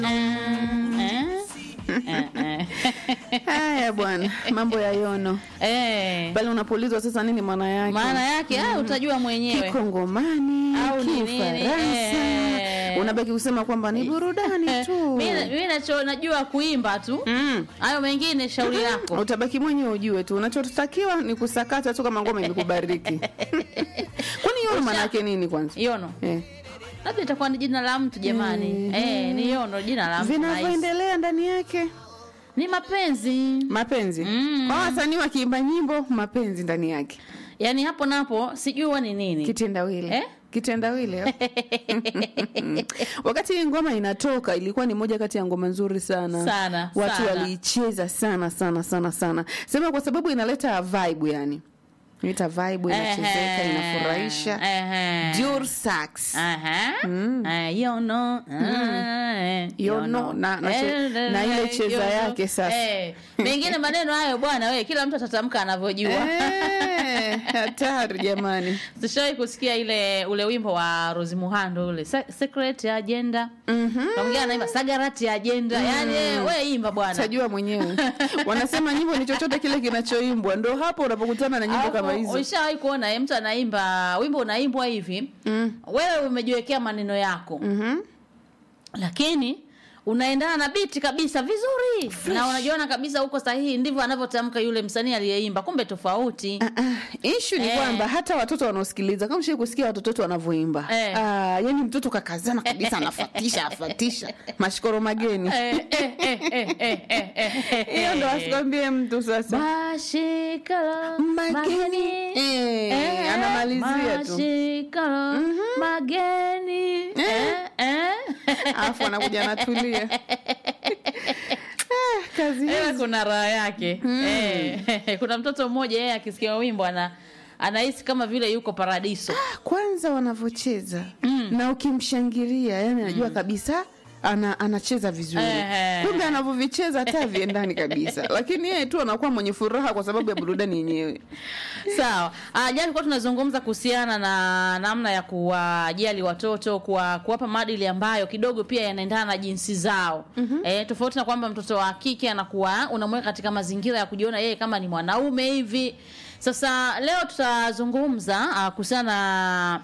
Haya bwana, mambo ya yono Eh, bali unapoulizwa sasa nini maana yake, maana yake ah, utajua mwenyewe Kikongomani, Au ni nini? Kifaransa, Eh. unabaki kusema kwamba ni burudani tu. Mimi mimi nacho najua kuimba tu. Mm. Hayo mengine shauri lako. Utabaki mwenyewe ujue tu, unachotakiwa ni kusakata tu kama ngoma imekubariki. Kwani yono maana yake nini kwanza? Yono. Eh. Labda itakuwa ni jina la mtu jamani. Eh, ni yono jina la mtu. nice. Vinavyoendelea ndani yake Ni mapenzi. mapenzi. Mm. Kwa wasanii wakiimba nyimbo, mapenzi ndani yake. Yaani hapo napo sijui ni nini. Kitendawili. Eh? Kitendawili. eh? Wakati hii ngoma inatoka ilikuwa ni moja kati ya ngoma nzuri sana. Sana, Watu sana. waliicheza sana sana sana sana. Sema kwa sababu inaleta vibe yani. Inaita vibe inachezeka Ehe. inafurahisha. Ehe. Dur sax. Aha. Eh, yono. Eh, Yono, na- na che- Eh, na ile eh, cheza yono. yake sasa. Eh, mengine maneno hayo bwana we kila mtu atatamka anavyojua. Eh, hatari jamani. Sishawahi kusikia ile ule wimbo wa Rose Muhando ule Se- secret agenda. Mhm. Na mwingine anaimba sagarati agenda. Yaani eh, we imba bwana. Tajua mwenyewe. Wanasema nyimbo ni chochote kile kinachoimbwa. Ndo hapo unapokutana na nyimbo kama Alafu, hizo. Ulishawahi kuona eh, mtu anaimba wimbo unaimbwa hivi Mm. wewe umejiwekea maneno yako Mhm. lakini unaendana na biti kabisa vizuri na unajiona kabisa uko sahihi ndivyo anavyotamka yule msanii aliyeimba kumbe tofauti Ah, ah, issue ni Eh. kwamba hata watoto wanaosikiliza kama shii kusikia watoto wetu wanavyoimba Eh. ah, yani mtoto kakazana kabisa anafatisha afatisha mashikoro mageni Eh, eh, eh, eh, eh, eh, eh, eh, hiyo ndo eh. asikwambie mtu sasa Mashikalo Mageni. mageni Eh, Eh, anamalizia tu mashikalo mageni eh, eh. alafu anakuja anatulia ah, kazi Ila hizi kuna raha yake eh, kuna mtoto mmoja yeye akisikia wimbo ana anahisi kama vile yuko paradiso kwanza wanavyocheza na ukimshangilia yani anajua kabisa ana, anacheza vizuri Ehe. kumbe anavyovicheza hata viendani kabisa lakini yeye tu anakuwa mwenye furaha kwa sababu ya burudani yenyewe sawa Ah, jana tulikuwa tunazungumza kuhusiana na namna ya kuwajali watoto kuwa, kuwapa maadili ambayo kidogo pia yanaendana na jinsi zao mm-hmm. eh, tofauti na kwamba mtoto wa kike anakuwa unamweka katika mazingira ya kujiona yeye kama ni mwanaume hivi sasa leo tutazungumza ah, kuhusiana na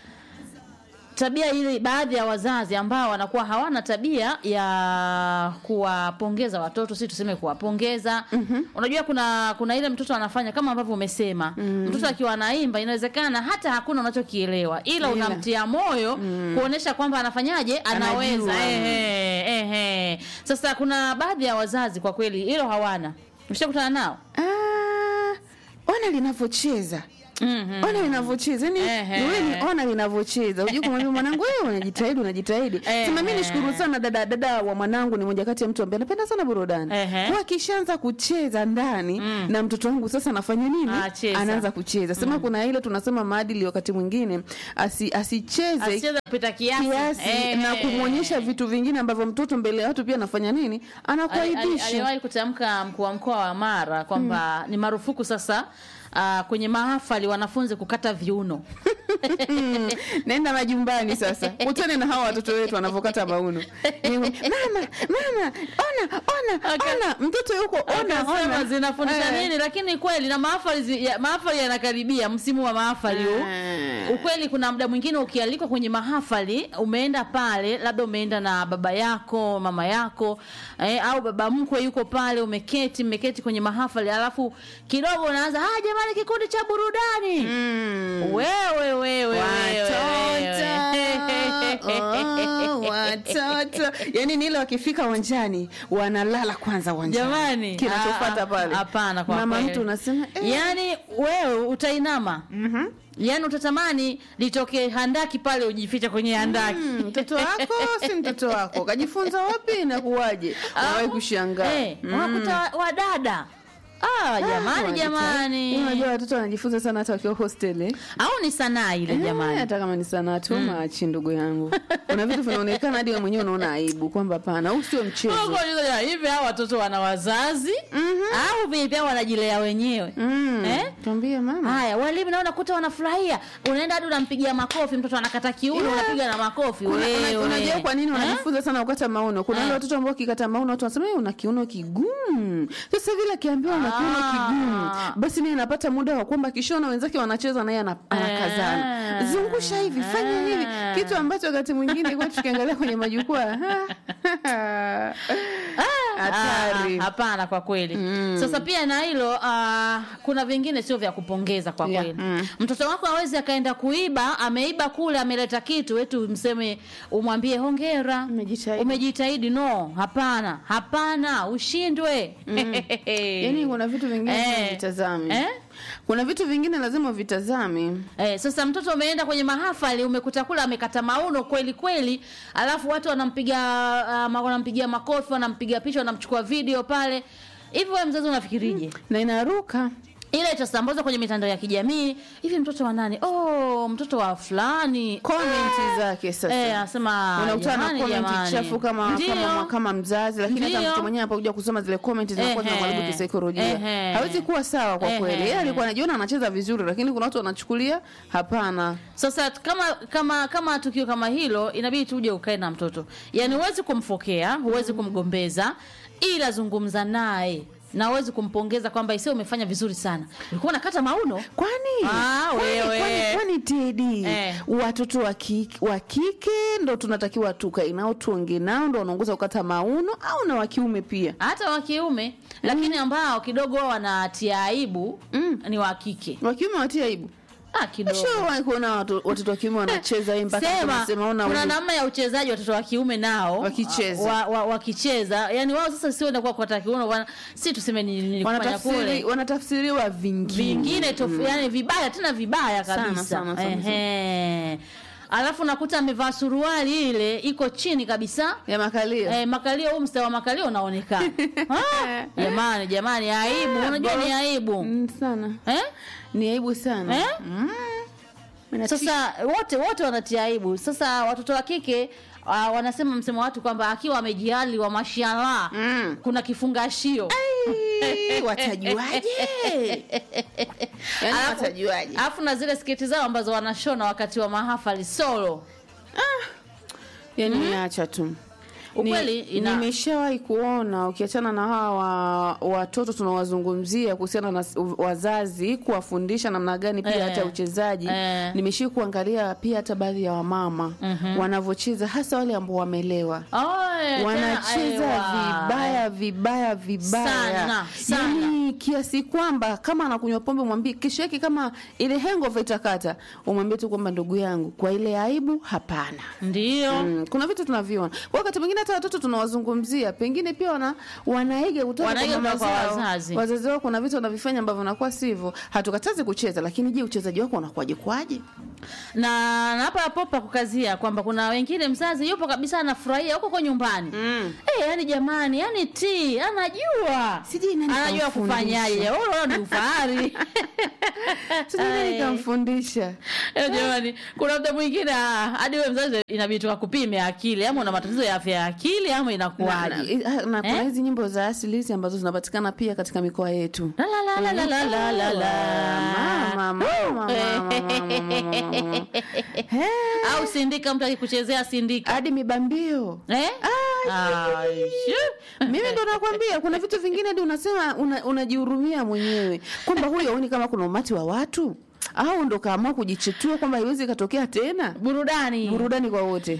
tabia ile baadhi ya wazazi ambao wanakuwa hawana tabia ya kuwapongeza watoto si tuseme kuwapongeza mm-hmm. unajua kuna kuna ile mtoto anafanya kama ambavyo umesema mm-hmm. mtoto akiwa anaimba inawezekana hata hakuna unachokielewa ila Ila. unamtia moyo mm. kuonesha kwamba anafanyaje anaweza Anajua. ehe, ehe. sasa kuna baadhi ya wazazi kwa kweli hilo hawana ushakutana nao ah, ona linavyocheza mm-hmm. ona linavyocheza yani Ehe. ni wewe ni ona linavyocheza ujue kumwambia mwanangu wewe unajitahidi unajitahidi Ehe. sema mimi nishukuru sana dada dada wa mwanangu ni moja kati ya mtu ambaye anapenda sana burudani Ehe. kwa akishaanza kucheza ndani na mtoto wangu sasa anafanya nini Acheza. anaanza kucheza sema kuna ile tunasema maadili wakati mwingine asi, asicheze asicheze kupita kiasi, kiasi Eh, na eh, kumwonyesha eh. vitu vingine ambavyo mtoto mbele ya watu pia anafanya nini Ali- ali- anakuaibisha aliwahi kutamka mkuu wa mkoa wa Mara kwamba ni marufuku sasa uh, kwenye mahafali wanafunzi kukata viuno. Mm, nenda majumbani sasa kutane na hawa watoto wetu wanavyokata mauno Ni- mama mama ona ona Okay. ona mtoto yuko ona Akasema ona zinafundisha Eh. nini, lakini kweli na mahafali zi- ya- mahafali yanakaribia msimu wa mahafali huu. Eh. Ukweli kuna muda mwingine ukialikwa kwenye mahafali, umeenda pale, labda umeenda na baba yako, mama yako eh, au baba mkwe yuko pale, umeketi mmeketi kwenye mahafali, alafu kidogo unaanza ah, jamani, kikundi cha burudani Mm. wewe wewe wewe, Watoto, oh, watoto yani ni ile wakifika uwanjani wanalala kwanza uwanjani jamani kinachofuata ah, pale hapana kwa mama kweli. mtu unasema eh. yaani wewe utainama mm-hmm. yaani utatamani litokee handaki pale ujificha kwenye handaki Mm, mtoto wako si mtoto wako kajifunza wapi na kuwaje wawahi kushangaa Eh, unakuta wa- wadada ah, jamani Wanajitahidi. jamani Unajua watoto wanajifunza sana hata wakiwa hostel eh? au ni sanaa ile Eh, jamani hata kama ni sanaa tu machi ndugu yangu kuna vitu vinaonekana hadi wewe mwenyewe unaona aibu kwamba hapana huu sio mchezo Mungu aliuliza, hivi hao watoto wana wazazi au vipi au wanajilea wenyewe Mm. Eh? Tuambie mama haya walimu nao nakuta wanafurahia unaenda hadi unampigia makofi mtoto anakata kiuno Yeah. unapiga na makofi Kuna- una- wewe. unajua kwa nini Eh? wanajifunza sana kukata mauno kuna wale Eh. watoto ambao wakikata mauno watu wanasema "Eh, una kiuno kigumu sasa vile akiambiwa una kiuno Ah. kigumu basi naye anapata muda wa kwamba kishona wenzake wanacheza naye ana- anakazana Eh. zungusha hivi fanya hivi Eh. kitu ambacho wakati mwingine kwa tukiangalia kwenye majukwaa hatari Ah, hapana kwa kweli sasa pia na hilo ah, kuna vingine sio vya kupongeza kwa Yeah, kweli mm. mtoto wako awezi akaenda kuiba ameiba kule ameleta kitu wetu mseme umwambie hongera Umejitahidi. umejitahidi no hapana hapana ushindwe yaani kuna vitu vingine Eh. lazima vitazame Eh? kuna vitu vingine lazima vitazame Eh, sasa mtoto umeenda kwenye mahafali umekuta kule amekata mauno kweli kweli, alafu watu wanampiga uh, wanampigia makofi, wanampiga picha, wanamchukua video pale. Hivi wewe mzazi unafikirije? na inaruka Ile itasambazwa kwenye mitandao ya kijamii. Hivi mtoto wa nani? Oh, mtoto wa fulani. komenti zake sasa Eh, anasema unakutana na jamani, comment jamani. chafu kama Ndio. kama kama mzazi lakini hata Ndio. mtu mwenyewe anapokuja kusoma zile comment zinakuwa Ehe. zinamharibu kisaikolojia Ehe. hawezi kuwa sawa kwa Ehe. kweli yeye alikuwa anajiona anacheza vizuri lakini kuna watu wanachukulia hapana Sasa kama kama kama tukio kama hilo inabidi tuje ukae na mtoto. Yaani huwezi kumfokea, huwezi kumgombeza, ila zungumza naye na huwezi kumpongeza kwamba isio umefanya vizuri sana. Ulikuwa unakata mauno? kwani Ah, kwani- wewe. kwani- kwani tedi Eh. watoto wa kike, wa kike ndo tunatakiwa tukae nao tuonge nao ndo wanaongoza kukata mauno au na wa kiume pia Hata wa kiume, lakini ambao kidogo wao wanatia aibu ni wa kike. wa kiume watia aibu Ah, kidogo. Shawahi kuona watu- watoto wa kiume wanacheza hii mpaka Sema, tunasema ona kuna huyu. namna ya uchezaji watoto wa kiume nao Wakicheza. wa, wa, wakicheza yani wao sasa sio ndakuwa kwa kiuno wana- si tuseme ni nilifanya Wanatafsiri- kule wanatafsiriwa vingine vingine tofu yani vibaya tena vibaya Sana, kabisa sana, sana, Ehe. alafu nakuta amevaa suruali ile iko chini kabisa ya makalio Eh, makalio huu mstari wa makalio unaonekana Ah, jamani jamani aibu unajua ni aibu Mm, sana eh? ni aibu sana Eh? Mm. Inatisha. sasa wote wote wanatia aibu sasa watoto wa kike uh, wanasema msemo watu kwamba akiwa amejihali wa mashallah Mm. kuna kifungashio Ai, watajuaje Yaani Alafu- watajuaje alafu na zile sketi zao ambazo wanashona wakati wa mahafali solo yani niacha tu Ukweli Ni- ina- nimeshawahi kuona ukiachana na hawa wa- watoto tunawazungumzia kuhusiana na s- u- wazazi kuwafundisha namna gani pia Eh. hata uchezaji Eh. nimeshii kuangalia pia hata baadhi ya wamama wanavyocheza hasa wale ambao wamelewa Oe, wanacheza tena, aiwa. vibaya vibaya vibaya Sana, sana. yani kiasi kwamba kama anakunywa pombe mwambie kesho yake kama ile hangover itakata umwambie tu kwamba ndugu yangu kwa ile aibu hapana ndio Mm, kuna vitu tunaviona kwa wakati mwingine hata watoto tunawazungumzia pengine pia wana, wanaiga kutoka Wanaiga mama kutoka kwa zao. wazazi. wazazi wao kuna vitu wanavifanya ambavyo vinakuwa sivyo hatukatazi kucheza lakini je uchezaji wako unakuwaje kwaje na na hapa hapo pa kukazia kwamba kuna wengine mzazi yupo kabisa anafurahia huko kwa nyumbani Mm. Eh, yani jamani, yani ti anajua Sijui nani anajua kamfundisha. kufanyaje. Wewe unaona ni ufahari. sijui nani Ai. kamfundisha Eh, jamani, kuna mtu mwingine ah, hadi wewe mzazi inabidi tukakupime akili, ama una matatizo ya afya ya akili ama na, na, inakuwaje? na kuna Eh? hizi nyimbo za asili hizi ambazo zinapatikana pia katika mikoa yetu La la la la la la la la Mama, la. mama, mama, mama, mama, mama. He, Au sindika, mtu akikuchezea sindika hadi mibambio eh? Ah, shu. mimi ndo nakwambia kuna vitu vingine hadi unasema una- unajihurumia mwenyewe kwamba huyo aoni kama kuna umati wa watu au ndo kaamua kujichetua kwamba haiwezi ikatokea tena burudani burudani kwa wote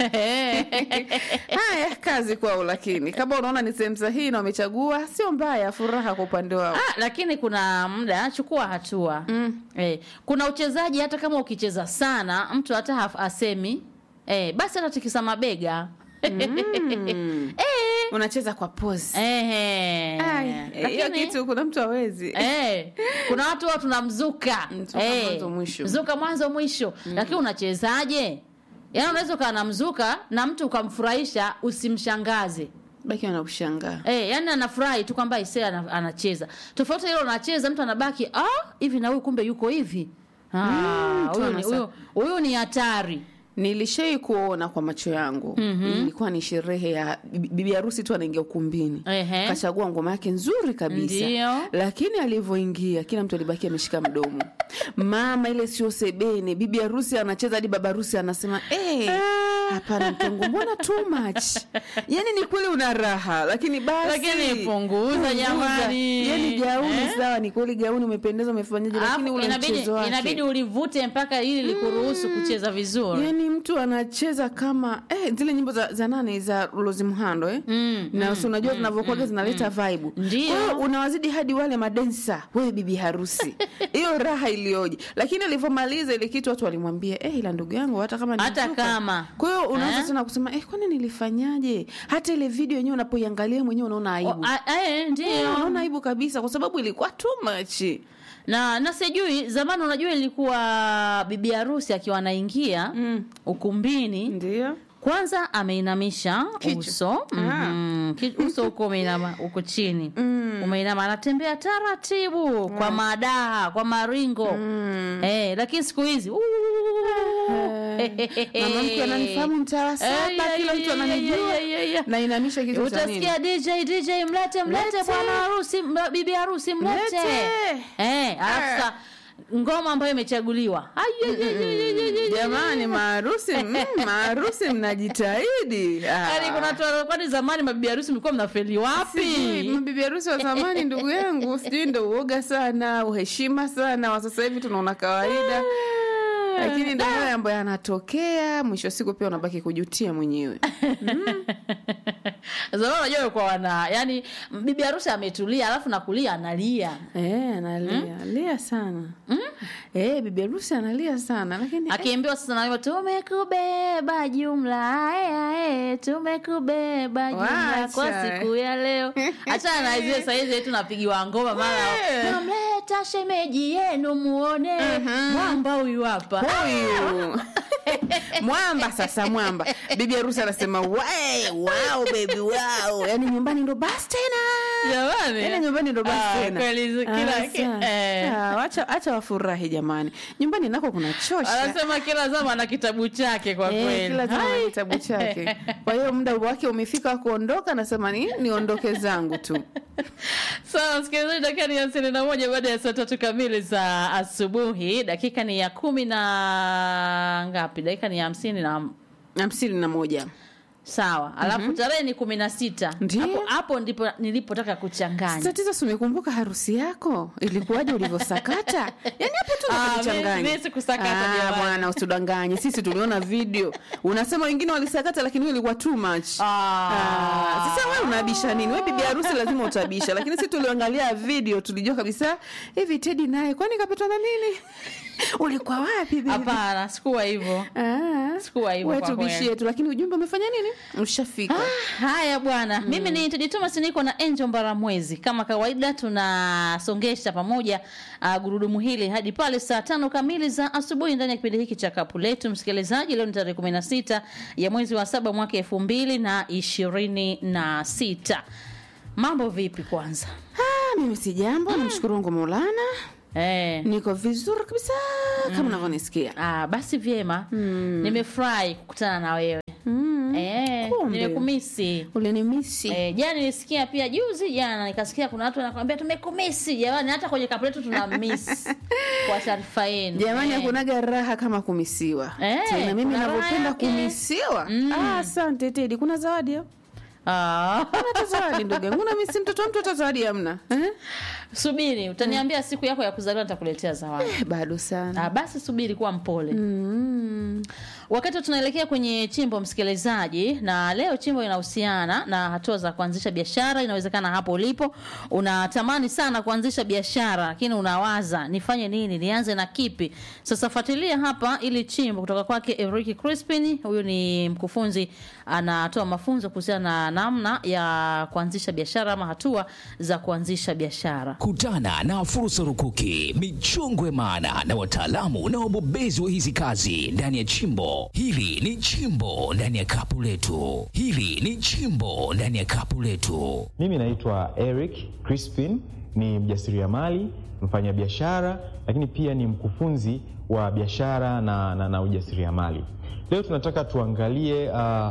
haya kazi kwao lakini kama unaona ni sehemu sahihi na wamechagua sio mbaya furaha kwa upande wao Ah, lakini kuna muda chukua hatua Mm. eh, kuna uchezaji hata kama ukicheza sana mtu hata haf- asemi eh, basi hata tikisa mabega Mm. eh, unacheza kwa pose eh, Ai, hiyo lakini- kitu kuna mtu awezi Eh, kuna watu wao tunamzuka Mzuka mwanzo mwisho. mzuka mwanzo mwisho lakini unachezaje yaani unaweza ukawa na mzuka na mtu ukamfurahisha usimshangaze baki wanakushangaa Eh, yani anafurahi tu kwamba Isaya ana- anacheza. Tofauti na hilo anacheza mtu anabaki ah hivi na huyu kumbe yuko hivi. Ah, mtu huyu ni anasa- huyu huyu ni hatari. nilishai kuona kwa macho yangu mm-hmm. ilikuwa ni sherehe ya bibi bibi harusi tu anaingia ukumbini Ehe. kachagua ngoma yake nzuri kabisa Ndio. lakini alivyoingia kila mtu alibaki ameshika mdomo mama ile sio sebene bibi harusi anacheza hadi baba harusi anasema "Eh, hapana mtongo mbona too much yani ni kweli una raha lakini basi Lakini punguza jamani. yani gauni Eh? sawa ni kweli gauni umependeza umefanyaje lakini Alafu ule inabidi mchezo wake inabidi ulivute mpaka ili likuruhusu kucheza vizuri. yani mtu anacheza kama eh, zile nyimbo za, za nane za Rose Muhando eh? Mm, na si unajua zinavyokuwaga zinaleta vibe Ndio. Kwa hiyo unawazidi hadi wale madensa wewe bibi harusi hiyo raha iliyoje lakini alivyomaliza ile kitu watu walimwambia eh, ila ndugu yangu hata kama Hata nilitoka." kama. kwa hiyo unaanza Eh? tena kusema eh, kwani nilifanyaje hata ile video yenyewe unapoiangalia mwenyewe unaona O, aibu a, eh, Eh, ndio. unaona aibu kabisa kwa sababu ilikuwa too much na na sijui zamani unajua ilikuwa bibi harusi akiwa anaingia Mm. ukumbini ndio kwanza ameinamisha Kichwa. uso Ah. mm, ki- uso uko umeinama uko chini Mm. umeinama anatembea taratibu kwa madaha kwa maringo Mm. eh, lakini siku hizi uh, mama mkwe ananifahamu mtaa wa saba Eh, yeah, kila yeah, mtu yeah, ananijua yeah, yeah, yeah. na inamisha kitu cha nini utasikia dj dj mlete mlete Mlete. bwana harusi mba- bibi harusi mlete Mlete. eh, alafu sa ngoma ambayo imechaguliwa Ai, ai, ai, ai, ai, ai, ai. jamani maarusi mm, maarusi mnajitahidi Ah. Yaani kuna watu wana- kwani zamani mabibi harusi mlikuwa mnafeli Sijui, wapi mabibi harusi wa zamani ndugu yangu sijui ndo uoga sana uheshima sana wa sasa hivi tunaona kawaida lakini ndo hayo ambayo yanatokea mwisho wa siku pia unabaki kujutia mwenyewe zamani unajua walikuwa wana yani bibi harusi ametulia alafu nakulia analia Eh, analia lia sana Eh, bibi harusi analia sana lakini eh, akiambiwa sasa naimba tumekubeba jumla aya, eh, tumekubeba jumla kwa Wacha, siku ya leo achana na zile saizi tunapigiwa ngoma mara Eh. namleta shemeji yenu muone mwamba huyu hapa huyu mwamba sasa mwamba bibi harusi anasema "Wae, wow baby wow yani nyumbani ndo basi tena jamani yani nyumbani ndo basi Ah, tena kweli zi- kila- Ah, sa- eh. ah, wacha acha wafurahi jamani nyumbani nako kuna chosha anasema kila zama na kitabu chake kwa Eh, kweli kila zama na Hai. kitabu chake kwa hiyo muda wake umefika wa kuondoka nasema ni niondoke zangu tu sawa msikilizaji dakika ni hamsini na moja baada ya saa tatu kamili za asubuhi dakika ni ya kumi na ngapi dakika ni ya hamsini na hamsini na moja sawa alafu tarehe ni kumi na sita Ndiyo. hapo, hapo ndipo nilipotaka kuchanganya tatizo si umekumbuka harusi yako ilikuwaje ulivyosakata yani hapo tu Ah, unakuchanganya. mi- mi sikusakata Ah, jamani. bwana usitudanganye sisi tuliona video unasema wengine walisakata lakini wewe ilikuwa too much Ah. Ah, sasa wewe unabisha nini? Wewe bibi harusi lazima utabisha, lakini sisi tuliangalia video tulijua kabisa hivi Teddy naye kwani kapatwa na nini? Ulikuwa wapi bibi? hapana sikuwa hivyo Ah, Sikuwa hivyo wewe kwa tubishie kweli. tu, lakini ujumbe umefanya nini? Ushafika. haya bwana mimi ni Tedi Thomas niko na Angel Mbaramwezi kama kawaida tunasongesha pamoja uh, gurudumu hili hadi pale saa tano kamili za asubuhi ndani ya kipindi hiki cha kapu letu msikilizaji leo ni tarehe kumi na sita ya mwezi wa saba mwaka elfu mbili na ishirini na sita mambo vipi kwanza Ah, mimi si jambo, namshukuru Mungu Maulana. eh. Niko vizuri kabisa kama unavyonisikia. Ah, basi vyema nimefurahi kukutana na wewe Mm. eh, Kumbe. nimekumisi Ulinimisi. Eh, jana nilisikia pia juzi jana nikasikia kuna watu wanakwambia tumekumisi jamani hata kwenye kapu letu tuna miss kwa taarifa yenu Jamani, Eh. hakunaga raha kama kumisiwa. Eh, Tena mimi kuna raha ninavyopenda yake. kumisiwa. Ah, asante Teddy. Kuna zawadi hapo? Ah. Kuna hata zawadi ndugu yangu. Na mimi si mtoto wa mtu hata zawadi hamna. Eh? subiri utaniambia siku yako ya kuzaliwa nitakuletea zawadi Eh, bado sana. ah, basi subiri kuwa mpole Mm. wakati tunaelekea kwenye chimbo msikilizaji na leo chimbo inahusiana na hatua za kuanzisha biashara inawezekana hapo ulipo unatamani sana kuanzisha biashara lakini unawaza nifanye nini nianze na kipi sasa fuatilia hapa ili chimbo kutoka kwake Eric Crispin huyu ni mkufunzi anatoa mafunzo kuhusiana na namna ya kuanzisha biashara ama hatua za kuanzisha biashara Kutana na fursa rukuki, michongo ya maana na wataalamu na wabobezi wa hizi kazi ndani ya chimbo letu. Hili ni chimbo ndani ya kapu letu. Hili ni chimbo ndani ya kapu letu. Mimi naitwa Eric Crispin, ni mjasiriamali, mfanyabiashara, lakini pia ni mkufunzi wa biashara na, na, na ujasiriamali. Leo tunataka tuangalie uh,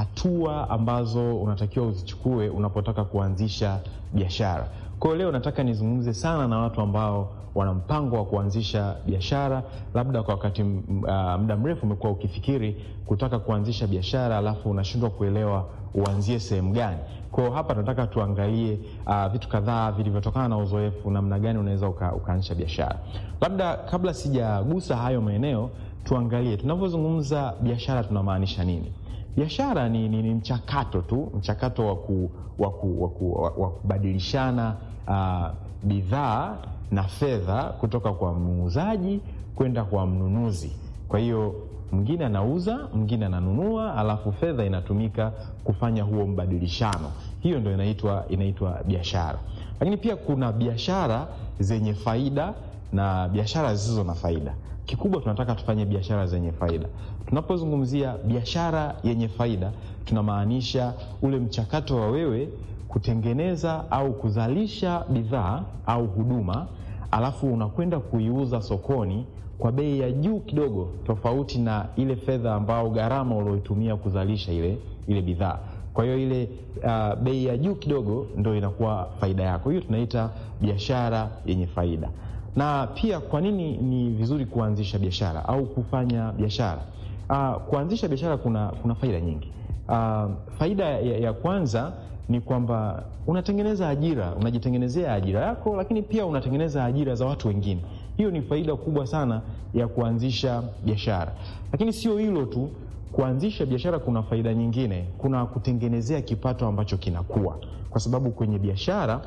hatua ambazo unatakiwa uzichukue unapotaka kuanzisha biashara. Kwa hiyo leo nataka nizungumze sana na watu ambao wana mpango wa kuanzisha biashara, labda kwa wakati m- uh, muda mrefu umekuwa ukifikiri kutaka kuanzisha biashara, alafu unashindwa kuelewa uanzie sehemu gani. Kwa hiyo hapa tunataka tuangalie uh, vitu kadhaa vilivyotokana na uzoefu, namna gani unaweza uka, ukaanzisha biashara. Labda kabla sijagusa hayo maeneo, tuangalie tunavyozungumza biashara tunamaanisha nini. Biashara ni, ni, ni mchakato tu, mchakato wa ku, wa ku, wa ku, wa- wa kubadilishana uh, bidhaa na fedha kutoka kwa muuzaji kwenda kwa mnunuzi. Kwa hiyo mwingine anauza, mwingine ananunua, alafu fedha inatumika kufanya huo mbadilishano. Hiyo ndio inaitwa inaitwa biashara. Lakini pia kuna biashara zenye faida na biashara zisizo na faida. Kikubwa tunataka tufanye biashara zenye faida. Tunapozungumzia biashara yenye faida, tunamaanisha ule mchakato wa wewe kutengeneza au kuzalisha bidhaa au huduma, alafu unakwenda kuiuza sokoni kwa bei ya juu kidogo, tofauti na ile fedha ambao gharama ulioitumia kuzalisha ile, ile bidhaa. Kwa hiyo ile uh, bei ya juu kidogo ndo inakuwa faida yako. Hiyo tunaita biashara yenye faida. Na pia kwa nini ni vizuri kuanzisha biashara au kufanya biashara? Uh, kuanzisha biashara kuna, kuna faida nyingi. Uh, faida ya, ya kwanza ni kwamba unatengeneza ajira, unajitengenezea ajira yako, lakini pia unatengeneza ajira za watu wengine. Hiyo ni faida kubwa sana ya kuanzisha biashara. Lakini sio hilo tu, kuanzisha biashara kuna faida nyingine, kuna kutengenezea kipato ambacho kinakuwa, kwa sababu kwenye biashara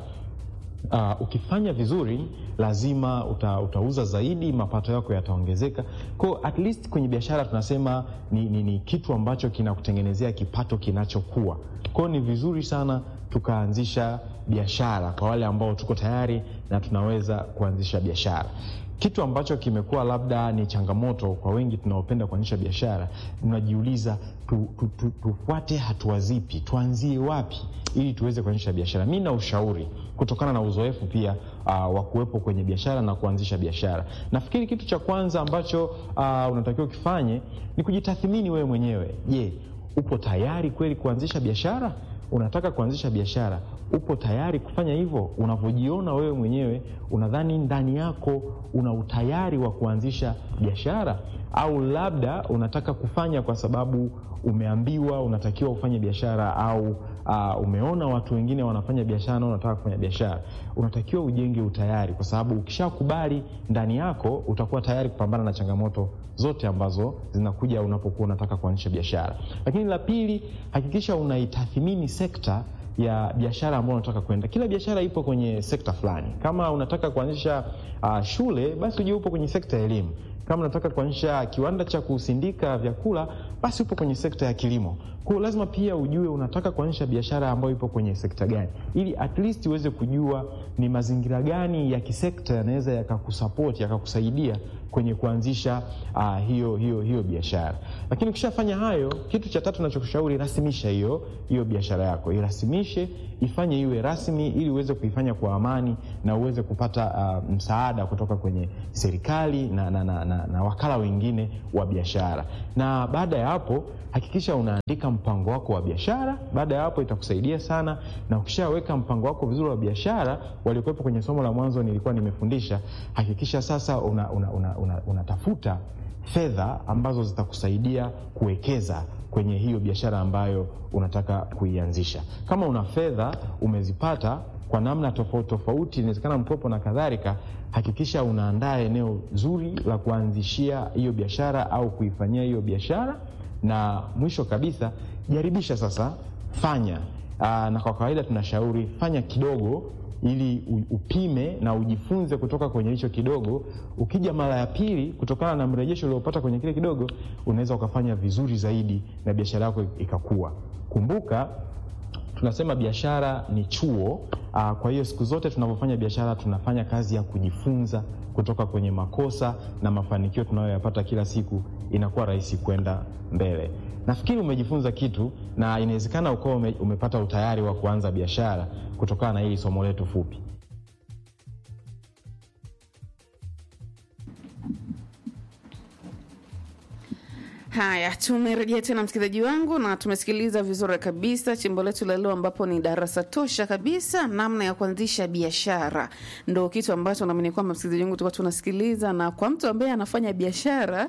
Uh, ukifanya vizuri lazima uta, utauza zaidi, mapato yako yataongezeka. Kwa at least kwenye biashara tunasema ni, ni, ni kitu ambacho kinakutengenezea kipato kinachokuwa. Kwa hiyo ni vizuri sana tukaanzisha biashara kwa wale ambao tuko tayari na tunaweza kuanzisha biashara. Kitu ambacho kimekuwa labda ni changamoto kwa wengi tunaopenda kuanzisha biashara, tunajiuliza tu, tu, tu, tufuate hatua zipi, tuanzie wapi ili tuweze kuanzisha biashara. Mi na ushauri kutokana na uzoefu pia uh, wa kuwepo kwenye biashara na kuanzisha biashara. Nafikiri kitu cha kwanza ambacho uh, unatakiwa ukifanye ni kujitathmini wewe mwenyewe. Je, upo tayari kweli kuanzisha biashara? Unataka kuanzisha biashara, upo tayari kufanya hivyo? Unavyojiona wewe mwenyewe, unadhani ndani yako una utayari wa kuanzisha biashara, au labda unataka kufanya kwa sababu umeambiwa unatakiwa ufanye biashara au uh, umeona watu wengine wanafanya biashara na unataka kufanya biashara. Unatakiwa ujenge utayari, kwa sababu ukishakubali ndani yako utakuwa tayari kupambana na changamoto zote ambazo zinakuja unapokuwa unataka kuanzisha biashara. Lakini la pili, hakikisha unaitathmini sekta ya biashara ambayo unataka kwenda. Kila biashara ipo kwenye sekta fulani. Kama unataka kuanzisha uh, shule, basi ujue upo kwenye sekta ya elimu. Kama unataka kuanzisha kiwanda cha kusindika vyakula, basi upo kwenye sekta ya kilimo. Kwa hiyo lazima pia ujue unataka kuanzisha biashara ambayo ipo kwenye sekta gani, ili at least uweze kujua ni mazingira gani ya kisekta yanaweza yakakusapoti yakakusaidia kwenye kuanzisha uh, hiyo hiyo hiyo biashara. Lakini ukishafanya hayo, kitu cha tatu nachokushauri, rasimisha hiyo hiyo biashara yako, irasimishe, ifanye iwe rasmi, ili uweze kuifanya kwa amani na uweze kupata uh, msaada kutoka kwenye serikali na, na, na, na, na wakala wengine wa biashara. Na baada ya hapo hakikisha unaandika mpango wako wa biashara. Baada ya hapo itakusaidia sana, na ukishaweka mpango wako vizuri wa biashara, waliokuwepo kwenye somo la mwanzo nilikuwa nimefundisha, hakikisha sasa unatafuta una, una, una, unatafuta fedha ambazo zitakusaidia kuwekeza kwenye hiyo biashara ambayo unataka kuianzisha. Kama una fedha umezipata kwa namna tofauti tofauti, inawezekana mkopo na kadhalika, hakikisha unaandaa eneo zuri la kuanzishia hiyo biashara au kuifanyia hiyo biashara, na mwisho kabisa jaribisha sasa, fanya aa, na kwa kawaida tunashauri fanya kidogo ili u- upime na ujifunze kutoka kwenye hicho kidogo. Ukija mara ya pili, kutokana na mrejesho uliopata kwenye kile kidogo, unaweza ukafanya vizuri zaidi na biashara yako ikakua. Kumbuka tunasema biashara ni chuo Uh, kwa hiyo siku zote tunapofanya biashara tunafanya kazi ya kujifunza kutoka kwenye makosa na mafanikio tunayoyapata kila siku, inakuwa rahisi kwenda mbele. Nafikiri umejifunza kitu na inawezekana ukawa ume, umepata utayari wa kuanza biashara kutokana na hili somo letu fupi. Haya, tumerejea tena msikilizaji wangu, na tumesikiliza vizuri kabisa chimbo letu la leo, ambapo ni darasa tosha kabisa, namna ya kuanzisha biashara. Ndo kitu ambacho naamini kwamba msikilizaji wangu tulikuwa tunasikiliza, na kwa mtu ambaye anafanya biashara,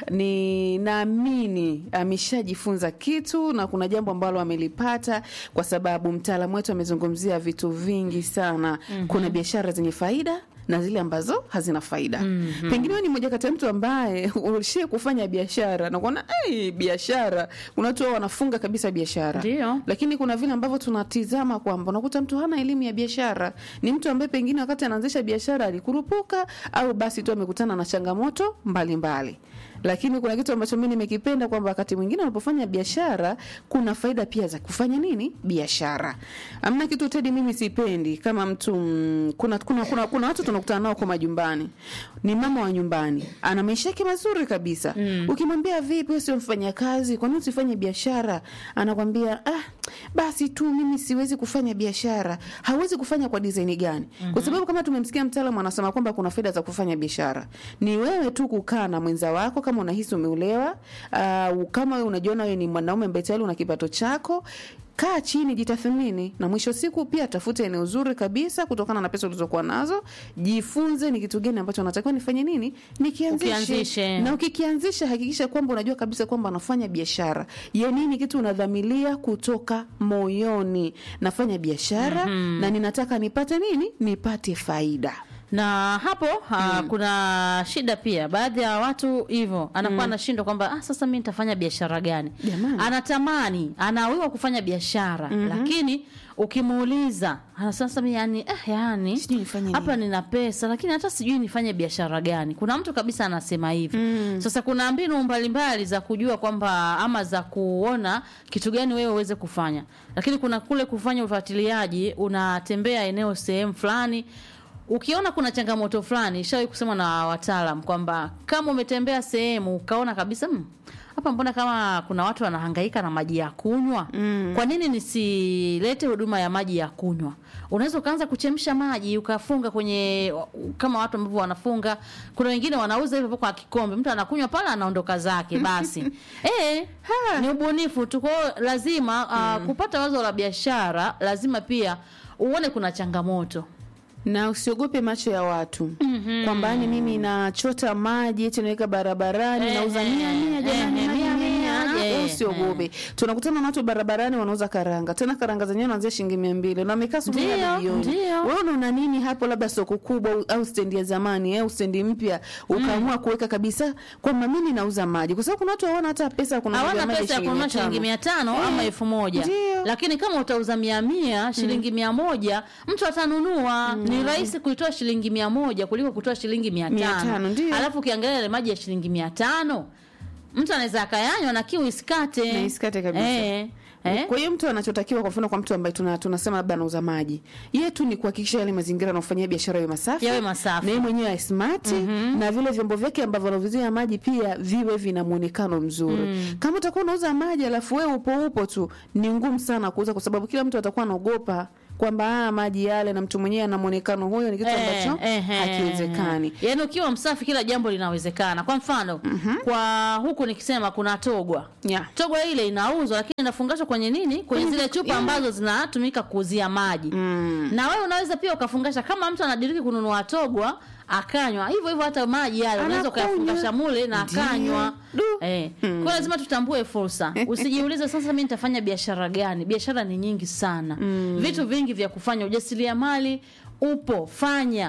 ni naamini ameshajifunza kitu na kuna jambo ambalo amelipata, kwa sababu mtaalamu wetu amezungumzia vitu vingi sana. Kuna biashara zenye faida na zile ambazo hazina faida. Mm-hmm. Pengine wewe ni mmoja kati ya mtu ambaye ulishie kufanya biashara na kuona hey, biashara kuna watu wao wanafunga kabisa biashara. Ndio. Lakini kuna vile ambavyo tunatizama kwamba unakuta mtu hana elimu ya biashara, ni mtu ambaye pengine wakati anaanzisha biashara alikurupuka au basi tu amekutana na changamoto mbalimbali mbali. Lakini kuna kitu ambacho mimi nimekipenda kwamba wakati mwingine unapofanya biashara kuna faida pia za kufanya nini biashara. Amna kitu Tedi mimi sipendi kama mtu mm, kuna, kuna, kuna, kuna watu tunakutana nao kwa majumbani, ni mama wa nyumbani, ana maisha yake mazuri kabisa mm. Ukimwambia vipi, wewe sio mfanyakazi, kwa nini usifanye biashara? Anakwambia ah, basi tu mimi siwezi kufanya biashara. Hawezi kufanya kwa design gani? mm-hmm. Kwa sababu kama tumemsikia mtaalamu anasema kwamba kuna faida za kufanya biashara, ni wewe tu kukaa na mwenza wako kama unahisi umeulewa, uh, kama wewe unajiona wewe ni mwanaume ambaye tayari una kipato chako kaa chini, jitathmini, na mwisho siku pia tafute eneo zuri kabisa kutokana na pesa ulizokuwa nazo. Jifunze ni kitu gani ambacho natakiwa nifanye nini, nikianzishe. Ukianzishe. Na ukikianzisha, hakikisha kwamba unajua kabisa kwamba nafanya biashara ya nini, kitu unadhamilia kutoka moyoni, nafanya biashara na ninataka nipate nini, nipate faida. na hapo ha, kuna shida pia baadhi ya watu hivyo anakuwa anashindwa kwamba ah, sasa mi nitafanya biashara gani Jamani. anatamani anawiwa kufanya biashara lakini ukimuuliza "Ah, sasa mi yani eh, yani Sijui nifanye nini." hapa nina pesa lakini hata sijui nifanye biashara gani kuna mtu kabisa anasema hivi sasa kuna mbinu mbalimbali za kujua kwamba ama za kuona kitu gani wewe uweze kufanya lakini kuna kule kufanya ufuatiliaji unatembea eneo sehemu fulani ukiona kuna changamoto fulani ishawahi kusema na wataalam kwamba kama umetembea sehemu ukaona kabisa "Hmm, hapa mbona kama kuna watu wanahangaika na maji ya kunywa mm. kwa nini nisilete huduma ya maji ya kunywa unaweza ukaanza kuchemsha maji ukafunga kwenye kama watu ambavyo wanafunga kuna wengine wanauza hivyo kwa kikombe mtu anakunywa pale anaondoka zake basi eh ni ubunifu tu kwa hiyo lazima uh, kupata wazo la biashara lazima pia uone kuna changamoto na usiogope macho ya watu mm-hmm. kwamba yani mimi nachota maji eti naweka barabarani Ehe, nauza mia mia jamani ehe, mia mia, mia mia, Wewe ehe. usiogope tunakutana na watu barabarani wanauza karanga tena karanga zenyewe naanzia shilingi mia mbili na wamekaa asubuhi Ndio, hadi jioni ndio. wewe unaona nini hapo labda soko kubwa au- au stendi ya zamani au stendi mpya ukaamua kuweka kabisa kwamba mimi nauza maji kwa sababu kuna watu hawana hata pesa ya kununua hawana maji pesa ya kununua shilingi mia tano Eh, ama elfu moja ndio. lakini kama utauza mia mia shilingi mia moja mtu atanunua ni rahisi kuitoa shilingi mia moja kuliko kutoa shilingi mia Mia tano tano, ndio. alafu ukiangalia ile maji ya shilingi mia tano mtu anaweza akayanywa na kiu isikate Na isikate kabisa. eh, eh. Kwa hiyo mtu anachotakiwa kwa mfano kwa mtu ambaye tuna, tunasema labda anauza maji, yeye tu ni kuhakikisha yale mazingira anayofanyia biashara yawe masafi, Yawe masafi. na yeye mwenyewe awe smart na vile vyombo vyake ambavyo anavyozia maji pia viwe vina muonekano mzuri. Kama utakuwa unauza maji alafu wewe upo upo tu, ni ngumu sana kuuza, kwa sababu kila mtu atakuwa anaogopa kwamba ah, maji yale na mtu mwenyewe ana muonekano huyo, ni kitu ambacho Eh, eh, hakiwezekani. Yaani ukiwa msafi kila jambo linawezekana. Kwa mfano, kwa huku nikisema kuna togwa. Yeah. Togwa ile inauzwa lakini inafungashwa kwenye nini? Kwenye zile chupa yeah. ambazo zinatumika kuuzia maji. Na wewe unaweza pia ukafungasha kama mtu anadiriki kununua togwa akanywa. Hivyo hivyo hata maji yale unaweza Anakunywa. ukayafungasha mule na Ndio. akanywa. Du. Eh. Kwa hiyo lazima tutambue fursa. Usijiulize sasa mimi nitafanya biashara gani? Biashara ni nyingi sana. Vitu vingi vya kufanya ujasiriamali upo, fanya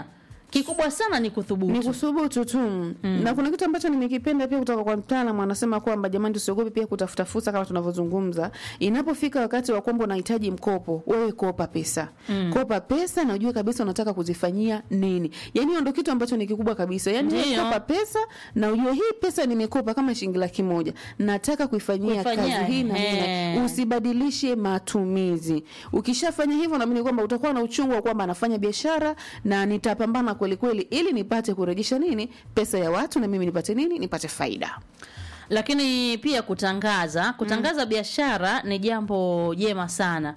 kikubwa sana ni kuthubutu ni kuthubutu tu na kuna kitu ambacho nimekipenda pia kutoka kwa mtaalamu anasema kwamba jamani tusiogope pia kutafuta fursa kama tunavyozungumza inapofika wakati wa kwamba unahitaji mkopo wewe kopa pesa kopa pesa na ujue kabisa unataka kuzifanyia nini yani hiyo ndio kitu ambacho ni kikubwa kabisa yani wewe Ndiyo. kopa pesa na ujue hii pesa nimekopa kama shilingi laki moja nataka kuifanyia Kuifanyia, kazi hii na hii ehe. na usibadilishe matumizi ukishafanya hivyo naamini kwamba utakuwa na uchungu wa kwamba anafanya biashara na nitapambana kweli kweli ili nipate kurejesha nini pesa ya watu na mimi nipate nini nipate faida lakini pia kutangaza kutangaza biashara ni jambo jema sana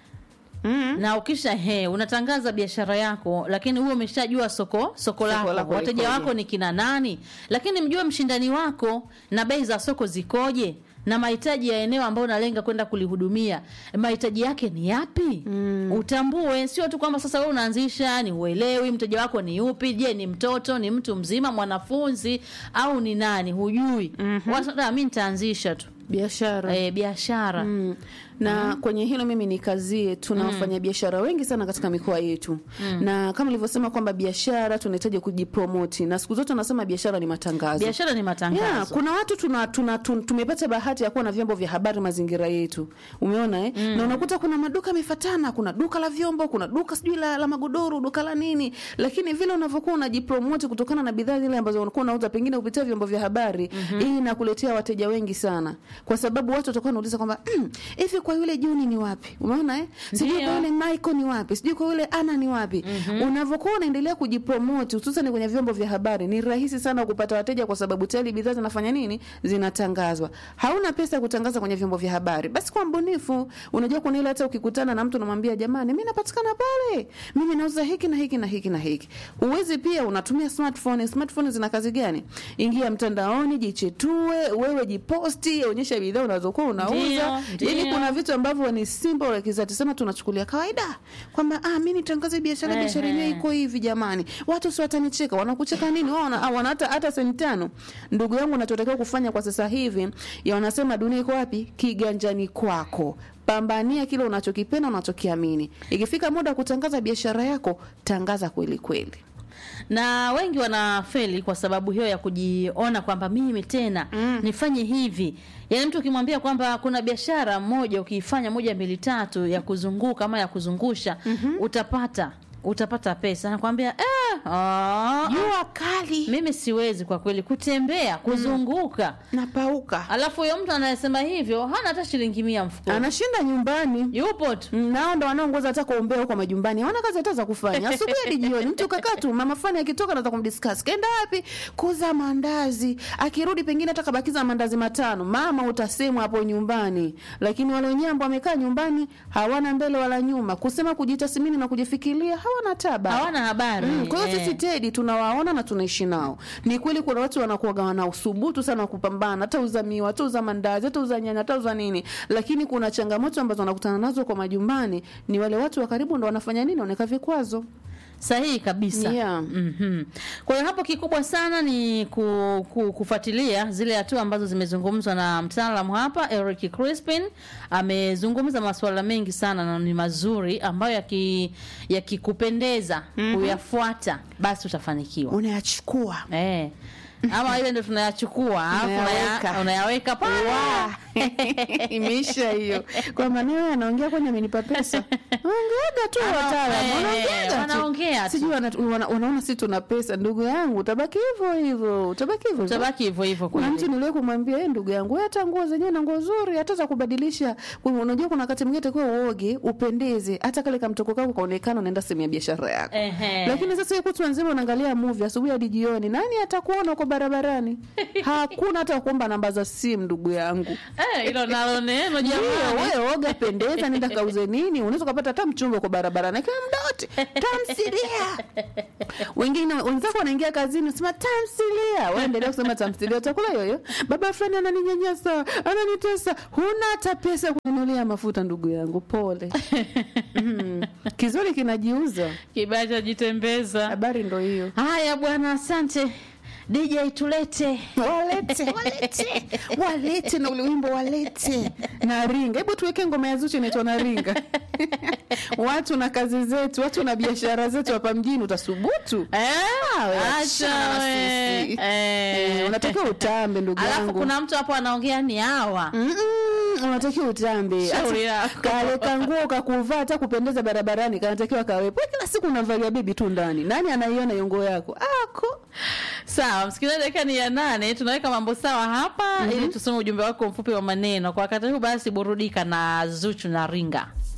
mm. na ukisha he unatangaza biashara yako lakini huo umeshajua soko soko lako, lako wateja likoje. wako ni kina nani lakini mjue mshindani wako na bei za soko zikoje na mahitaji ya eneo ambayo unalenga kwenda kulihudumia mahitaji yake ni yapi mm. utambue sio tu kwamba sasa wewe unaanzisha ni uelewi mteja wako ni yupi je ni mtoto ni mtu mzima mwanafunzi au ni nani hujui mm-hmm. mi nitaanzisha tu biashara e, biashara Mm. na kwenye hilo mimi nikazie tuna wafanyabiashara wengi sana katika mikoa yetu na kama nilivyosema kwamba biashara tunahitaji kujipromoti na siku zote nasema biashara ni matangazo biashara ni matangazo Yeah, kuna watu tuna, tuna, tun- tumepata bahati ya kuwa na vyombo vya habari mazingira yetu umeona eh? na unakuta kuna maduka yamefatana kuna duka la vyombo kuna duka sijui la, la magodoro duka la nini lakini vile unavyokuwa unajipromoti kutokana na bidhaa zile ambazo unakuwa unauza pengine kupitia vyombo vya habari hii inakuletea wateja wengi sana kwa sababu watu watakuwa wanauliza kwamba "Mm, hivi kwa yule juni ni wapi umeona eh? sijui Ndio. kwa yule michael ni wapi sijui kwa yule ana ni wapi unavyokuwa unaendelea kujipromoti hususan kwenye vyombo vya habari ni rahisi sana kupata wateja kwa sababu tayari bidhaa zinafanya nini zinatangazwa hauna pesa ya kutangaza kwenye vyombo vya habari basi kwa mbunifu unajua kuna ile hata ukikutana na mtu unamwambia jamani mi napatikana pale mimi nauza hiki na hiki na hiki na hiki uwezi pia unatumia smartphone smartphone zina kazi gani ingia mtandaoni jichetue wewe jiposti onyesha bidhaa unazokuwa unauza Ndio, yani ndio. kuna vitu ambavyo ni simple like that sema tunachukulia kawaida kwamba ah mimi nitangaze biashara biashara yenyewe Ehe. iko hivi jamani watu si watanicheka wanakucheka nini wao wana, ah, wana hata hata senti tano ndugu yangu unachotakiwa kufanya kwa sasa hivi ya wanasema dunia iko wapi kiganjani kwako pambania kile unachokipenda unachokiamini ikifika muda wa kutangaza biashara yako tangaza kweli kweli na wengi wanafeli kwa sababu hiyo ya kujiona kwamba mimi tena mm. nifanye hivi yaani mtu ukimwambia kwamba kuna biashara moja ukiifanya moja mbili tatu ya kuzunguka ama ya kuzungusha mm-hmm. utapata utapata pesa nakwambia eh, ah, jua kali mimi siwezi kwa kweli kutembea kuzunguka napauka alafu huyo mtu anayesema hivyo hana hata shilingi mia mfukoni anashinda nyumbani yupo tu Mm, nao ndo wanaongoza hata kuombea huko majumbani hawana kazi hata za kufanya asubuhi hadi jioni mtu kakaa tu mama fani akitoka naza kumdiscuss kaenda wapi kuza mandazi akirudi pengine hata kabakiza mandazi matano mama utasemwa hapo nyumbani lakini wale wenyewe ambao wamekaa nyumbani hawana mbele wala nyuma kusema kujitathmini na kujifikiria hawana taba hawana habari Mm, kwa hiyo eh. sisi tedi tunawaona na tunaishi nao ni kweli kuna watu wanakuwaga wana usubutu sana wa kupambana hata uza miwa hata uza mandazi hata uza nyanya hata uza nini lakini kuna changamoto ambazo wanakutana nazo kwa majumbani ni wale watu wa karibu ndo wanafanya nini wanaweka vikwazo sahihi kabisa Yeah. mm-hmm. kwa hiyo hapo kikubwa sana ni ku, ku, kufuatilia zile hatua ambazo zimezungumzwa na mtaalamu hapa Eric Crispin amezungumza masuala mengi sana na ni mazuri ambayo yaki- yakikupendeza mm-hmm. kuyafuata basi utafanikiwa unayachukua eh. ama ile ndo tunayachukua alafu Unayaweka. unaya- unayaweka pale imeisha hiyo kwa maneno anaongea kwani amenipa pesa ongeaga tu Ana- wataalamu eh, wanaongeaga tu. wanaongea tu. sijui wana, wana, wanaona si tuna pesa ndugu yangu utabaki hivyo hivyo utabaki hivyo hivyo. utabaki hivyo hivyo kuna kweli. mtu niliwe kumwambia "Eh, ndugu yangu wewe hata nguo zenyewe na nguo nzuri hata za kubadilisha Kwa hiyo unajua kuna wakati mwingine takiwa uoge upendeze hata kale kamtoko kako kaonekana unaenda sehemu ya biashara yako Ehe. lakini sasa hiyo kutwa nzima unaangalia movie asubuhi hadi jioni nani atakuona uko barabarani hakuna hata kuomba namba za simu ndugu yangu Eh, hilo nalo neno ndio jamani wewe oga pendeza nenda kauze nini unaweza ukapata hata mchumba kwa barabarani kila muda wote tamthilia wengine wenzako wanaingia kazini unasema tamthilia wewe endelea kusema tamthilia utakula yoyo baba fulani ananinyanyasa ananitesa huna hata pesa ya kununulia mafuta ndugu yangu pole mm. kizuri kinajiuza kibaya cha jitembeza habari ndo hiyo haya bwana asante DJ tulete walete walete walete na ule wimbo walete na ringa hebu tuweke ngoma ya zuchu inaitwa na ringa watu na kazi zetu watu na biashara zetu hapa mjini utasubutu Eh, we, acha achana na we. sisi. Eh. Eh, unatakiwa utambe ndugu alafu yangu kuna mtu hapo anaongea ni hawa Mm-mm, unatakiwa utambe Shauri Hata yako. kale kanguo kakuvaa hata kupendeza barabarani kanatakiwa kawepo kila siku unavalia bibi tu ndani nani anaiona hiyo nguo yako ako sawa msikilizaji dakika ni ya nane tunaweka mambo sawa hapa ili tusome ujumbe wako mfupi wa maneno kwa wakati huu basi burudika na zuchu na ringa